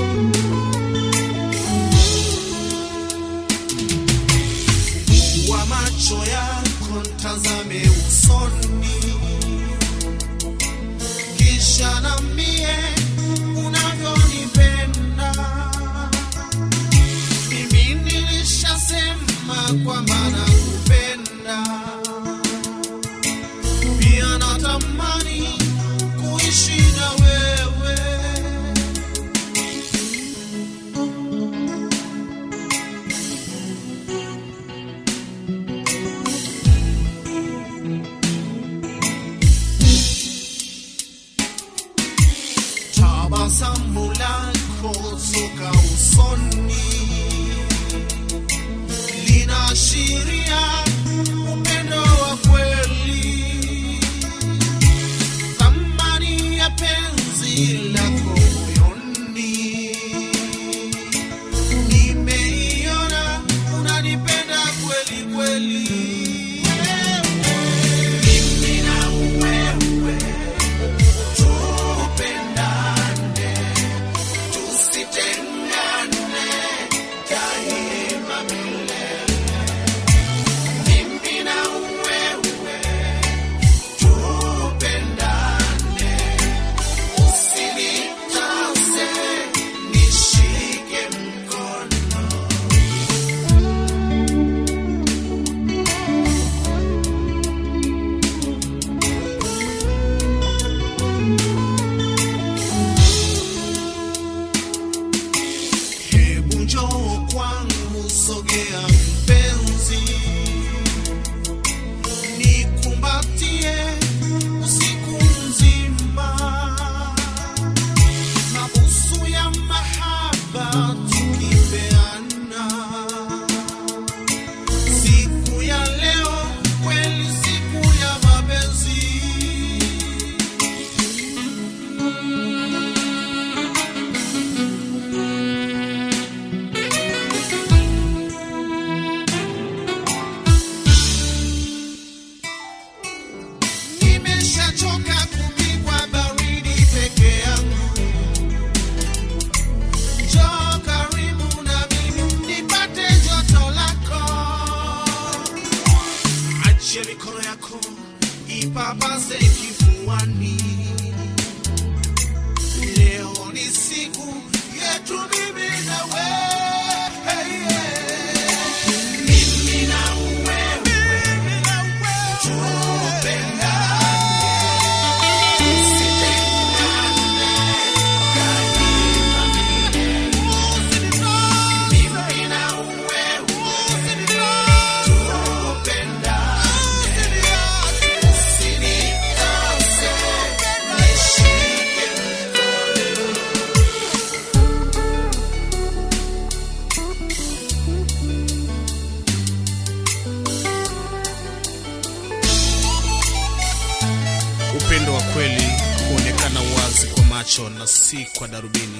wa macho yako ntazame usoni, kisha nambie unavyonipenda. Mimi nilishasema kwamba nakupenda, pia natamani kuishi na wewe. tabasamu lako toka usoni linaashiria upendo wa kweli, thamani ya penzi lako moyoni. Nimeiona unanipenda kweli kweli, mimi na wewe tupendane, tusitengane daima milele. Mimi na wewe tupendane, usinitase, nishike mkono. Hebu njoo kwangu, sogea mpenzi, nikumbatie usiku mzima, mabusu ya mahaba tukipeana. Siku ya leo kweli, siku ya mapenzi. Nimeshachoka kupigwa baridi peke yangu. Njoo karibu na mimi nipate joto lako. Achia mikono yako ipapase kifuani. Leo ni siku yetu mimi na wewe. Mimi na wewe tupendane. Upendo wa kweli huonekana wazi kwa macho na si kwa darubini.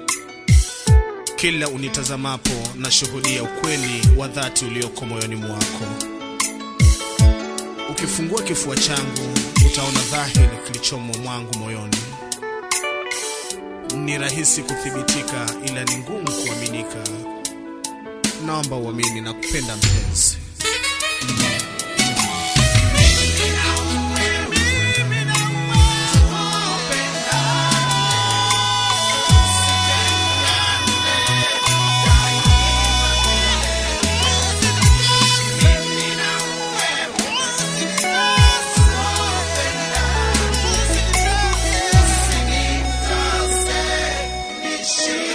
Kila unitazamapo na shuhudia ukweli wa dhati ulioko moyoni mwako. Ukifungua kifua changu utaona dhahiri kilichomo mwangu moyoni. Ni rahisi kuthibitika, ila ni ngumu kuaminika. Naomba uamini na kupenda mpenzi. Nishike